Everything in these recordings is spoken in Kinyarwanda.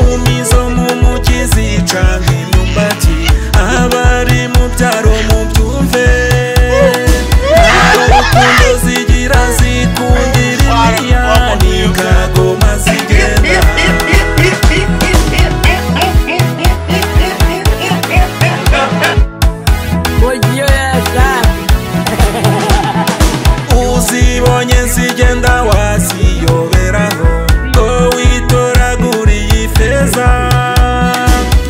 umumizo mumuki zica nk'imyumbati abari mu byaro mubyumve urukundo zigira zikundira imiyani kagoma zigenda uzibonye zigenda waziyoberaho ngo witoragure iyi feza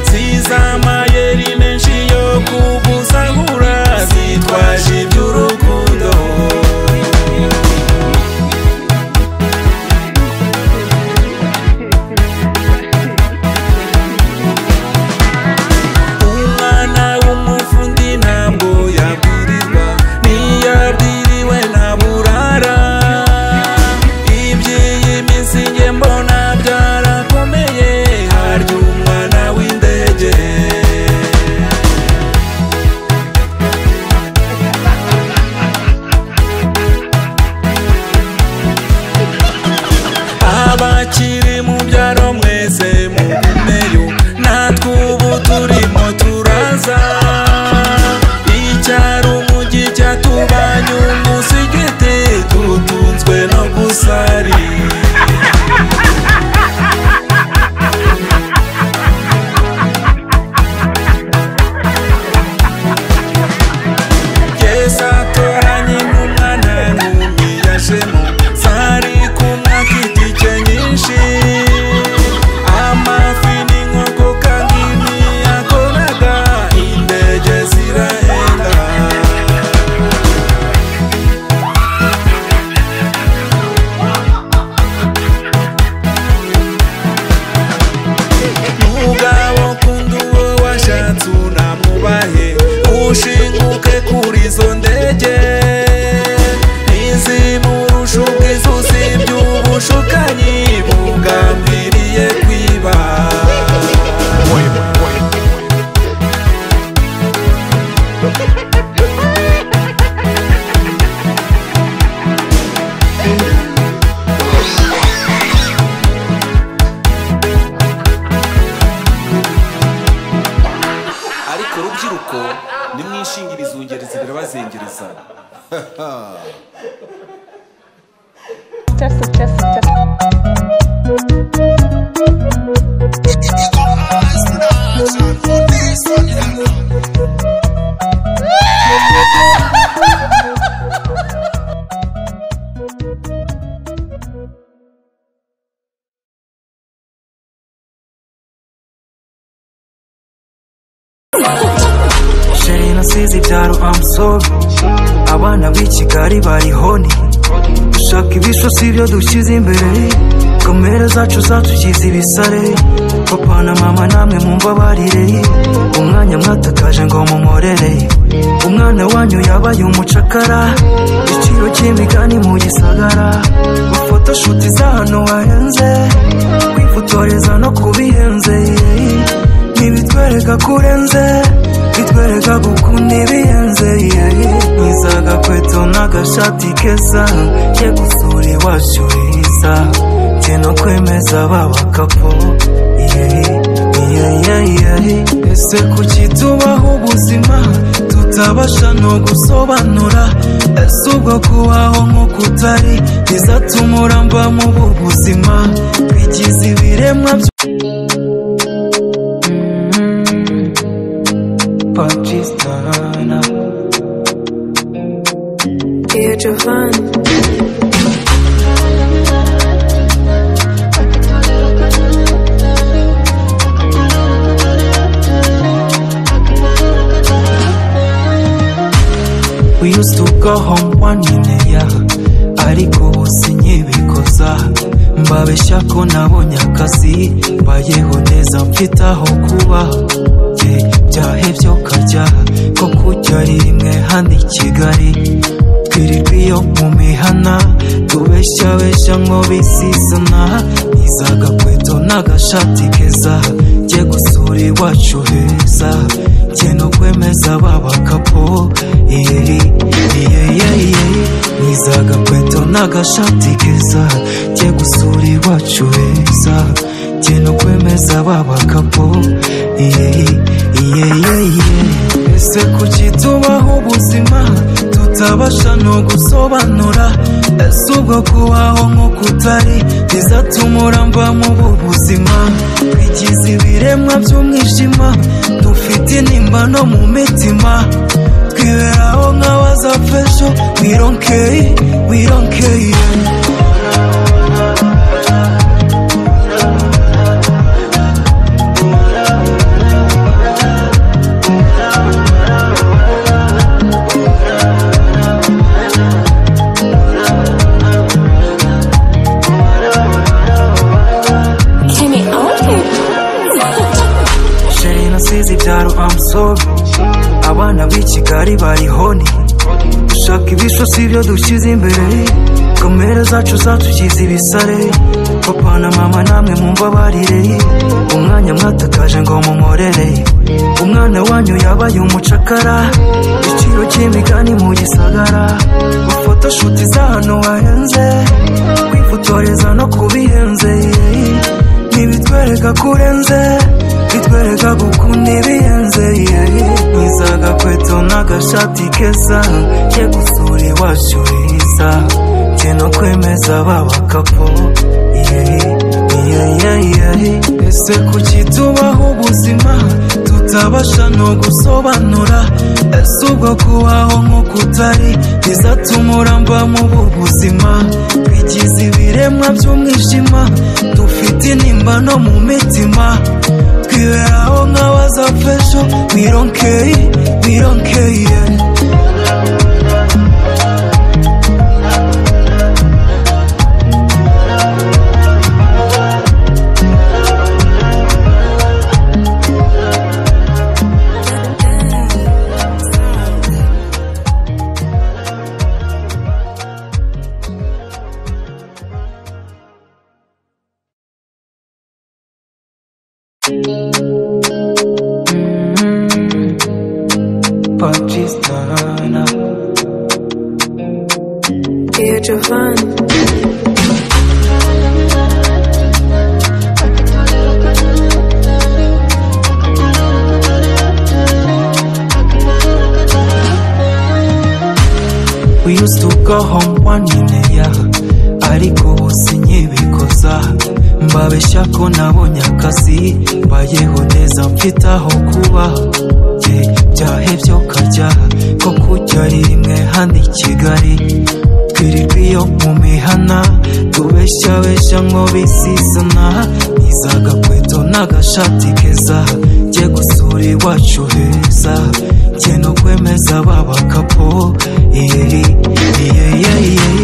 zizamayeri menshi yo kugusahura zitwaje iby'urukundo umwana w'umufundi ntabwo yabwirirwa niyabwiriwe ntaburara iby'iyi minsi nge mbona byarakomeye harya umwana w'indege abakiri mu byaro mwese mugumeyo natwe ubu turimo turaza icyaro umujyi cyatubanye umusigiti tutunzwe no gusari keza toranye n'umwana nk'umiyajemo zari ku mwaka itike nyinshi amafi n'inkoko kandi ntiyakoraga indege zirahenda mugabo kundi uwo washatse unamubahe ushinguke kuri izo ndege ntizimurusha ubwiza uzibye ubushukanyi bugambiriye kwiba ariko rubyiruko nimwishingirize ubugerezi birabazengereza Test, test, test. sheri nasize ibyaro amusobe abana b'i kigali bari honi dushaka ibishwa si byo dushyize imbere kamere zacu zatugize ibisare papa na mama namwe mumbabarire umwanya mwatakaje ngo mumurere umwana wanyu yabaye umucakara igiciro cy'imigani mu gisagara ufotoshuti za hano wahenze kwifotoreza no kubihenze ntibitwereka kurenze bitwereka gukunda ibihenze mwiza agakweto n'agashati keza ye gusura iwacu heza jye no kwemeza babakapo ese kuki tubaho ubuzima tutabasha no gusobanura ese ubwo kubaho nk'uko utari bizatuma uramba mu bu buzima bigize ibiremwa by Pakistana. Dear Jovan, We used to go home one in a year ariko ubu sinkibikoza mbabeshya ko nabonye akazi mbayeho neza mfite aho kuba ye byahebye ukajya ko kujya ari rimwe hano i kigali twirirwa iyo mu mihana tubeshyabeshya ngo bisizana niza agakweto n'agashati keza jye gusura iwacu heza jye no kwemeza babakapo iye iye iye ni izagakweto n'agashati keza jye gusura iwacu heza jye no kwemeza babakapo iye iye iye iye ese kuki tubaho ubuzima tutabasha no gusobanura ese ubwo kubaho nk'uko utari bizatuma uramba mu buzima twigize ibiremwa by'umwijima dufite intimba no mu mitima twiberaho nk'abazapfa ejo we don't care we don't care Can you open? sheri nasize ibyaro amusoro abana b'i kigali bari honi dushaka ibisho si byo dushyize imbere kamere zacu zatugize ibisare papa na mama namwe mumva barire umwanya mwatakaje ngo mumurere umwana wanyu yabaye umucakara igiciro cy'imigani mu gisagara gufata shuti z'ahantu hahenze kwifotoreza no kubihenze yeah. ntibitwereka ko urenze bitwereka gukunda ibihenze mwiza agakweto n'agashati keza ye gusura iwacu heza jye no kwemeza babakapo ese kuki tubaho ubuzima tutabasha no gusobanura ese ubwo kubaho nk'uko utari bizatuma uramba mu buzima twigize ibiremwa by'umwijima dufite intimba no mu mitima twiberaho nk'abazapfa ejo we don't care we don't care pakistana Dear Giovanni. We used to go home one in a year ariko ubu sinkibikoza mbabeshya ko nabonye akazi mbayeho neza mfite aho kuba ye byahebye ukajya ko kujya ari rimwe hano i kigali twirirwa iyo mu mihana tubeshyabeshya ngo bisizana nizagakweto n'agashati keza jye gusura iwacu heza jye no kwemeza babakapo iye iye iye iye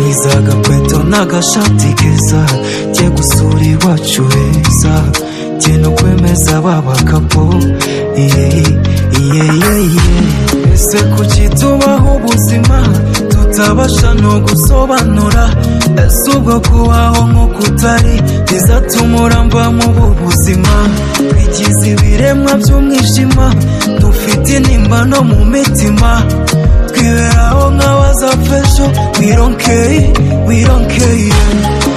nizagakweto n'agashati keza jye gusura iwacu heza jye no kwemeza babakapo iye iye iye iye ese kuki tubaho ubuzima tutabasha no gusobanura ese ubwo kubaho nk'uko utari bizatuma uramba mu buzima twigize ibiremwa by'umwijima dufite intimba no mu mitima twiberaho nk'abazapfa ejo we don't care we don't care